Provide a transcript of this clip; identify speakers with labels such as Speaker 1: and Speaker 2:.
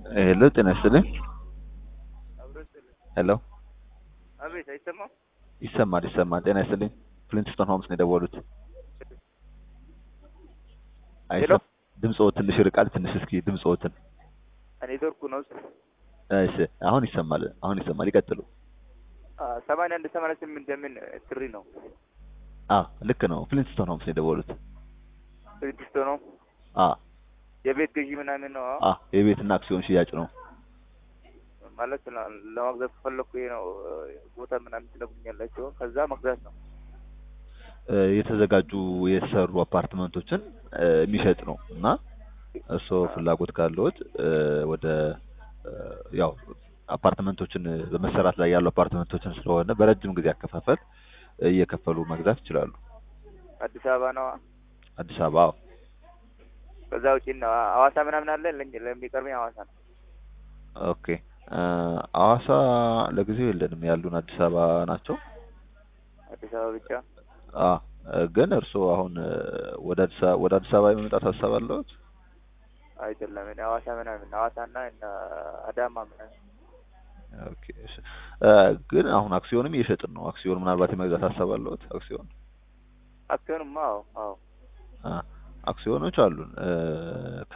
Speaker 1: ሄሎ ጤና ይስጥልኝ። ሄሎ
Speaker 2: አቤት፣ አይሰማም?
Speaker 1: ይሰማል ይሰማል። ጤና ይስጥልኝ። ፍሊንትስቶን ሆምስ ነው የደወሉት። አይሰ ድምፅዎ ትንሽ ይርቃል። ትንሽ እስኪ ድምፅዎትን።
Speaker 2: ኔትወርኩ ነው።
Speaker 1: እሺ አሁን ይሰማል። አሁን ይሰማል። ይቀጥሉ።
Speaker 2: ሰማንያ አንድ ሰማንያ ስምንት የምን ትሪ ነው?
Speaker 1: አ ልክ ነው። ፍሊንትስቶን ሆምስ ነው የደወሉት።
Speaker 2: ስድስት ነው
Speaker 1: አ
Speaker 2: የቤት ገዢ ምናምን ነው
Speaker 1: አ የቤትና አክሲዮን ሽያጭ ነው።
Speaker 2: ማለት ለ- ለመግዛት ከፈለኩ ይሄ ነው ቦታ ምናምን ትነግሩኛላችሁ። ከዛ መግዛት ነው።
Speaker 1: እ የተዘጋጁ የተሰሩ አፓርትመንቶችን እ የሚሸጥ ነው እና እርስዎ ፍላጎት ካለዎት እ ወደ እ ያው አፓርትመንቶችን በመሰራት ላይ ያሉ አፓርትመንቶችን ስለሆነ በረጅም ጊዜ አከፋፈል እየከፈሉ መግዛት ይችላሉ።
Speaker 2: አዲስ አበባ ነው።
Speaker 1: አዲስ አበባ አዎ።
Speaker 2: ከዛ ውጪ ነው ሐዋሳ ምናምን አለ። ለኝ- ለሚቀርበኝ ሐዋሳ ነው።
Speaker 1: ኦኬ እ ሐዋሳ ለጊዜው የለንም ያሉን አዲስ አበባ ናቸው።
Speaker 2: አዲስ አበባ ብቻ።
Speaker 1: አ ግን እርስዎ አሁን እ ወደ አዲስ አበባ ወደ አዲስ አበባ የመምጣት ሀሳብ አለዎት?
Speaker 2: አይደለም እኔ ሐዋሳ ምናምን ሐዋሳና እነ አዳማ ምናምን
Speaker 1: ኦኬ እሺ እ ግን አሁን አክሲዮንም እየሸጥን ነው። አክሲዮን ምናልባት የመግዛት ሀሳብ አለዎት? አክሲዮን
Speaker 2: አክሲዮንማ አዎ አዎ
Speaker 1: አ አክሲዮኖች አሉን እ